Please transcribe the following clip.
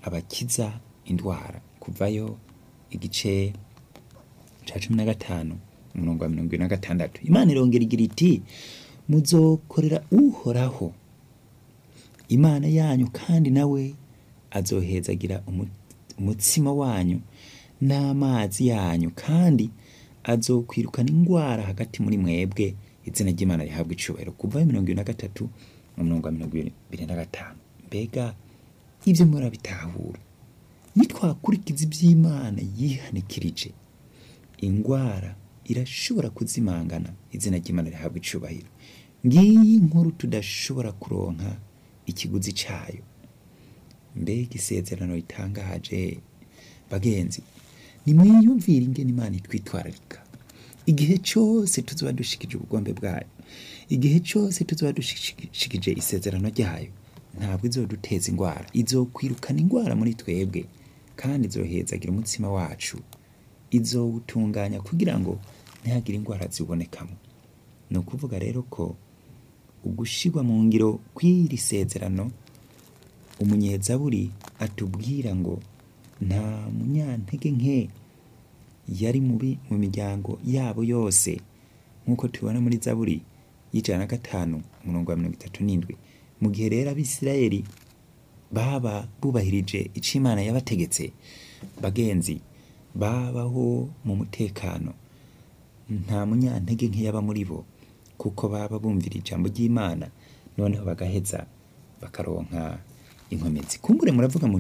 abakiza indwara kuvayo igice ca cumi na gatanu umurongo wa mirongo ibiri na gatandatu imana irongera igira iti muzokorera uhoraho imana yanyu kandi nawe azohezagira umu- umutsima wanyu n'amazi yanyu kandi azokwirukana indwara hagati muri mwebwe izina ry'imana rihabwa icubahiro kuva mirongo ibiri na gatatu mu murongo wa mirongo ibiri na gatanu mbega ibyo murabitahura nitwakurikiza iby'imana yihanikirije indwara irashobora kuzimangana izina ry'imana rihabwa icubahiro ngiyi nkuru tudashobora kuronka ikiguzi cayo mbega isezerano ritangaje bagenzi nimwiyumvire ingene imana itwitwararika igihe cyose tuzoba dushikije ubugombe bwayo igihe cyose tuzoba dushikije isezerano ryayo ntabwo izoduteza indwara izokwirukana indwara muri twebwe kandi izohezagira umutsima wacu izowutunganya kugira ngo ntihagire indwara ziwubonekamo ni ukuvuga rero ko ugushirwa mu ngiro kw'iri sezerano umunyezaburi atubwira ngo nta munyantege nke yari mubi mu miryango yabo yose nk'uko tubibona muri zaburi y'ijana na gatanu umurongo wa mirongo itatu n'indwi mu gihe rero abisirayeli baba bubahirije icyo imana yabategetse bagenzi babaho mu mutekano nta munyantege nke yaba muri bo kuko baba bumvira ijambo ry'imana noneho bagaheza bakaronka inkomezi kumbure muravuga mu